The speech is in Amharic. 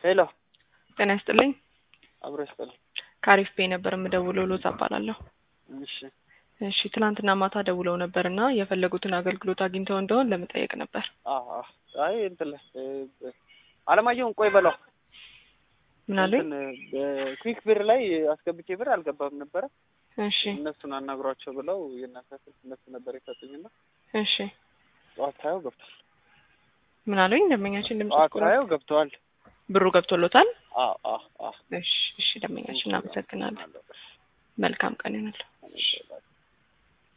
ሄሎ ጤና ይስጥልኝ። አብሮ ይስጥልኝ። ከአሪፍ ፔ ነበር የምደውለው። ሎዛ እባላለሁ። እሺ እሺ ትናንትና ማታ ደውለው ነበር እና የፈለጉትን አገልግሎት አግኝተው እንደሆን ለመጠየቅ ነበር። አዎ አዎ። አይ እንትን ላይ እ፣ አለማየሁን ቆይ በለው ምን አሉኝ? እንትን በኩዊክ ብር ላይ አስገብቼ ብር አልገባም ነበረ። እሺ እነሱን አናግሯቸው ብለው የእናንተ ስልክ እነሱ ነበር የሰጡኝና እሺ ጠዋት ሳየው ገብቷል። ምን አሉኝ? ደንበኛችን ድምጽ ጠዋት ቆራ ሳየው ገብተዋል። ብሩ ገብቶሎታል? አዎ አዎ አዎ። እሺ እሺ፣ ደንበኛችን እናመሰግናለን። መልካም ቀን ይሁንልህ። አመሰግናለሁ።